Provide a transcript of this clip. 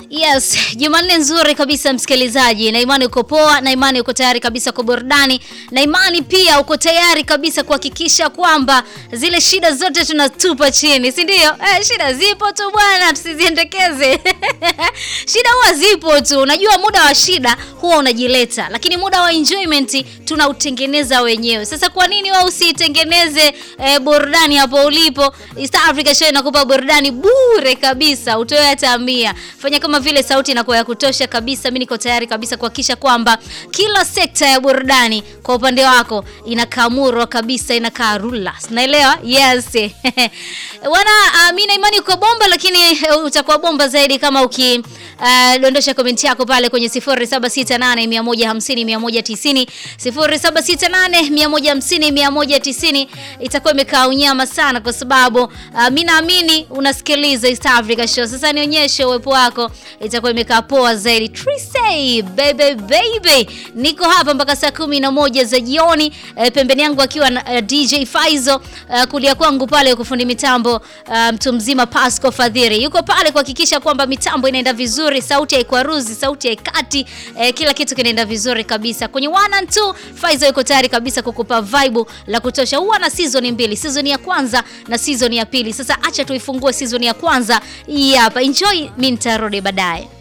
Yes, Jumanne nzuri kabisa msikilizaji, na imani uko poa, na imani uko tayari kabisa kwa burudani, na imani pia uko tayari kabisa kuhakikisha kwamba zile shida zote tunatupa chini, si ndio? Eh, shida zipo tu bwana, tusiziendekeze. shida huwa zipo tu, unajua muda wa shida huwa unajileta, lakini muda wa enjoyment tunautengeneza wenyewe. Sasa kwa nini wewe usitengeneze eh, burudani hapo ulipo? East Africa Show inakupa burudani bure kabisa, utoe hata mia. Fanya kama vile sauti inakuwa ya kutosha kabisa. Mimi niko tayari kabisa kuhakikisha kwamba kila sekta ya burudani kwa upande wako inakaa murwa kabisa, inakaa rula, naelewa yes wana uh, mimi na imani uko bomba, lakini uh, utakuwa bomba zaidi kama uki uh, dondosha komenti yako pale kwenye 0768 150 190 0768 150 190 itakuwa imekaa unyama sana, kwa sababu uh, mimi naamini unasikiliza East Africa Show. Sasa nionyeshe uwepo wako, itakuwa imekaa poa zaidi. Trisay baby baby, niko hapa mpaka saa kumi na moja za jioni. E, pembeni yangu akiwa na uh, DJ Faizo uh, kulia kwangu pale kufundi mitambo mtu um, mzima Pasco Fadhiri yuko pale kuhakikisha kwamba mitambo inaenda vizuri, sauti haikwaruzi, sauti haikati, eh, kila kitu kinaenda vizuri kabisa. Kwenye one and two, Faizo yuko tayari kabisa kukupa vibe la kutosha. Huwa na season mbili, season ya kwanza na season ya pili. Sasa acha tuifungue season ya kwanza hii hapa. Enjoy, mimi nitarudi baadaye.